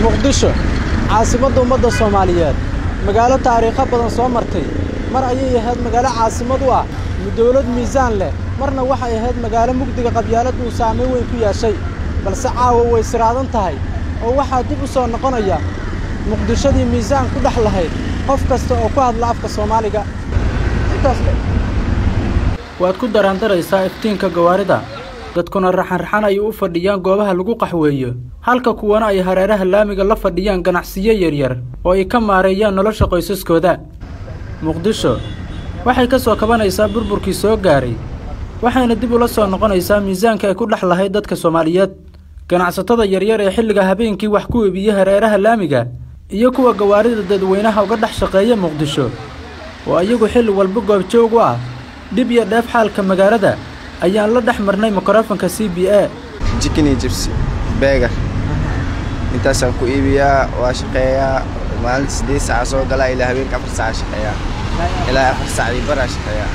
muqdisho caasimadda ummadda soomaaliyeed magaalo taariikho badan soo martay mar ayay ahayd magaalo caasimad u ah dawlad miisaan leh marna waxay ahayd magaalo mugdiga qabyaalad uu saamayn weyn ku yeeshay balse caawa way siraadan tahay oo waxaa dib u soo noqonaya muqdishadii miisaan ku dhex lahayd qof kasta oo ku hadla afka soomaaliga waad ku daraandaraysaa iftiinka gawaarida dadkuna raxanraxan ay u fadhiyaan goobaha lagu qaxweeyo halka kuwana ay hareeraha laamiga la fadhiyaan ganacsiyo yaryar oo ay ka maareeyaan nolosha qoysaskooda muqdisho waxay ka soo kabanaysaa burburkii soo gaaray waxayna dib ula soo noqonaysaa miisaanka ay ku dhex lahayd dadka soomaaliyeed ganacsatada yaryar ee xilliga habeenkii wax ku iibiya hareeraha laamiga iyo kuwa gawaarida dadweynaha uga dhex shaqeeya muqdisho oo iyagu xilli walba goobjoog u ah dhib iyo dheef xaalka magaalada ayaan la dhex marnay mikrofonka c b a jikini jibsi beegar intaasaan ku iibiyaa waa shaqeeyaa maalinta siddeed saaca soo galaa ilaa habeenka afar saaca shaqeeyaa ilaa afar saac iyo baraa shaqeeyaa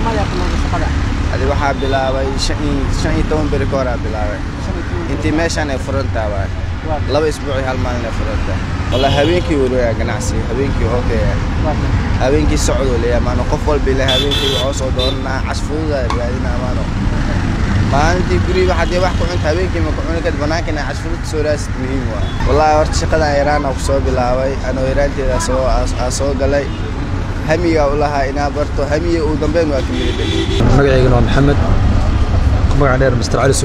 adi waxaa bilaabay shan iyo toban beri ka horaa bilaabay intii meeshaan ay furantaa waay laba isbuuci hal maalin ay furantaa walla habeenkii warwaya ganacsiga habeenkii hookaya habeenkii socdoo leeyahay maano qof walba ilaa habeenkii waxoo soo dooranaa casfuuda raadinaa maano maalintii guriga haddii wax ku cunta habeenkii ma ku cuni kad banaankiina casfuurta soo raasid muhiim waa wallaahi horta shaqadan yaraan ku soo bilaabay anoo yaraanteeda soo aa soo galay hamigaa u lahaa inaa barto hamiya uu dambeyn waa ka mida dhali magacaygana waa maxamed magaca dheer mister caliso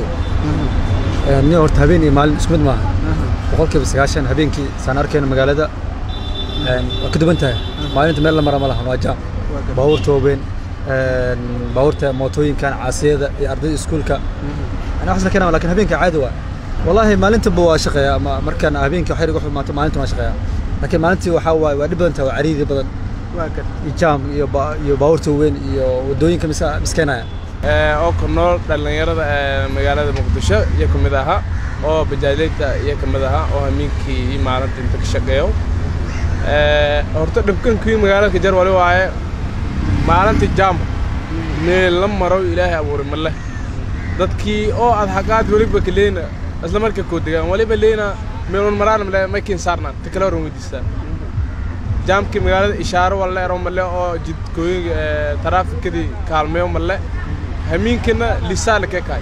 nin horta habeen iyo maalin isku mid maaha boqolkiiba sagaashan habeenkii saan arkayna magaalada waa ka duwan tahay maalinta meel la mara ma lahan waa jaam baabuurta waaweyn baabuurta mootooyinkan caasiyada iyo ardayda iskuulka ana waxas la keenaa lakin habeenka caadi waa wallaahi maalintanba waa shaqeeyaa ama markaan habeenkii waxyar igu xumaato maalintan waa shaqeeyaa laakiin maalintii waxaa waaye waa dhib badan tahay waa cariidi badan iyo jaam iyo iyo baabuurta waaweyn iyo waddooyinka miskeenaya oo ku nool dhallinyarada magaalada muqdisho iyo ka mid ahaa oo bajaajleyda iyo ka mid ahaa oo hamiinkii iyo maalinta inta ka shaqeeyo horta dhibkankii magaalada ka jar wali waaye maalinta jaam meel la maro ilaahay abuuray ma leh dadkii oo aad xaqaad weliba ka leena isla marka koo degaan waliba leena meelun maraan male makin saarnaan ta kale horan weydiistaan jaamkii magaalada ishaaro walle ero male oo jidkooyinka taraafikadii kaalmeeyo male hamiinkana lisaa lake kaay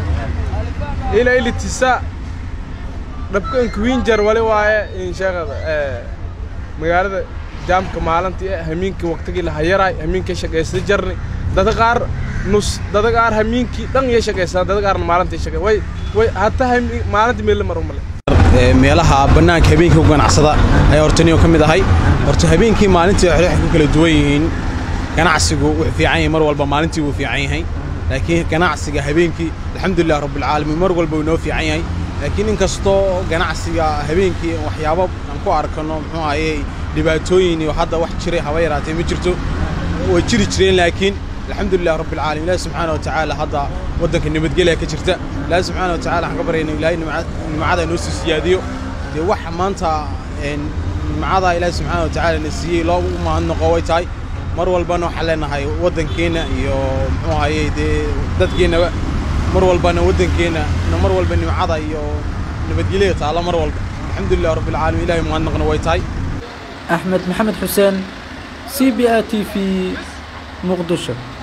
ila ilitisa dhabkanka winjar wali waaye in sheegada magaalada jaamka maalintii hamiinkii waqtigii la hayaraay hamiinkii shaqaysta jarni dada qaar nus dada qaar hamiinkii dhan iyo shaqaystaan dada qaarna maalintii shaqay way way hataa maalintii meel la maro male meelaha bannaanka habeenkii ku ganacsada ayaa hortaniyo ka mid ahay horta habeenkii maalintii waxay ku kala duwan yihiin ganacsigu wuxuu fiican yahay mar walba maalintii wuu fiican yahay laakiin ganacsiga habeenkii alxamdulilah rabbilcaalamiin mar walba wuu inoo fiican yahay laakiin inkastoo ganacsiga habeenkii waxyaabo aan ku arkano muxuu ahayey dhibaatooyin iyo hadda wax jiray haba yaraatee ma jirto way jiri jireen laakiin alxamdulilah rabbilcaalamiin ilaahi subxaana wa tacaala hadda waddanka nabadgelya ka jirta ilaahi subxaana wa tacala waxaan ka baryayna ilaahay nimcada inoo sii siyaadiyo dee wax maanta nimcada ilaahi subxaana wa tacaala na siiyey loo mahadnaqo way tahay mar walbana waxaan leenahay waddankeenna iyo muxuu ahayey dee dadkeennaba mar walbana waddankeenna mar walba nimcada iyo nabadgelya taalla mar walba alxamdulilah rabbilcaalamiin ilahay mahadnaqna way tahay axmed maxamed xuseen c b a t v muqdisho